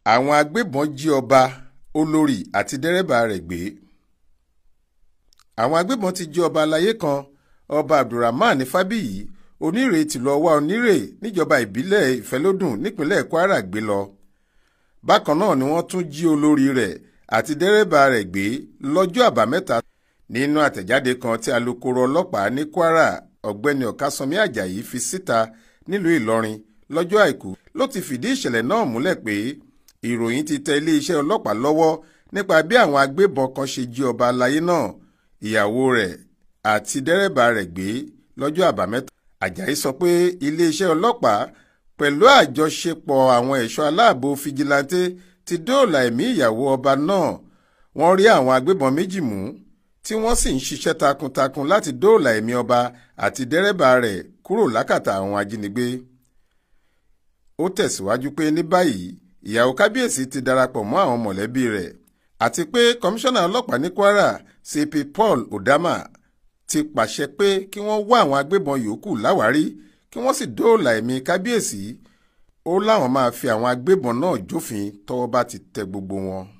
àwọn agbébọn jí ọba olórí àti dẹ́rẹ́bà rẹ̀ gbé àwọn agbébọn ti jí ọba aláyé kan ọba abdulrahman fábíyì onírè tìlú ọwá onírè níjọba ìbílẹ̀ ìfẹ́lódùn nípínlẹ̀ kwara gbé lọ bákan náà ni wọ́n tún jí olórí rẹ̀ àti dẹ́rẹ́bà rẹ̀ gbé lọ́jọ́ àbámẹ́ta nínú àtẹ̀jáde kan tí alūkkóró ọlọ́pàá ní kwara ọ̀gbẹ́ni ọ̀kásánmi ajayi fi síta nílùú ìlọrin lọ́jọ́ àìkú ló ti fìdí ìṣẹ̀lẹ̀ náà múlẹ̀ pé ìròyìn ti tẹ iléeṣẹ́ ọlọ́pàá lọ́wọ́ nípa bí àwọn agbébọn kan ṣe jí ọba aláyé náà ìyàwó rẹ̀ àti dẹ́rẹ́bà rẹ̀ gbé lọ́jọ́ àbámẹ́ta ajayi sọ pé iléeṣẹ́ ọlọ́pàá pẹ̀lú àjọṣepọ̀ àwọn ẹ̀ṣọ́ aláàbò fìjìláńtẹ́ ti dóòlà ẹ̀mí ìyàwó ọba náà wọ́n rí àwọn agbébọn méjì mú tí wọ́n sì ń ṣiṣẹ́ takuntakun láti dóòlà ẹ̀mí ọba àti dẹ́rẹ́bà rẹ̀ kúrò lákàtà àwọn ajínigbé. ó tẹ̀síwájú pé ní báyìí ìyàwó kábíyèsí ti darapọ̀ mọ́ àwọn mọ̀lẹ́bí rẹ̀ àti pé kọmíṣánná ọlọ́pàá ní kwara cp paul odama ti pàṣẹ pé kí wọ́n wá àwọn agbébọn yòókù láwárí kí wọ́n sì dóòlà ẹ̀mí kábíyèsí ó láwọn máa fi àwọn agbébọn náà jófin tọ́wọ́ bá ti tẹ gbogbo wọn.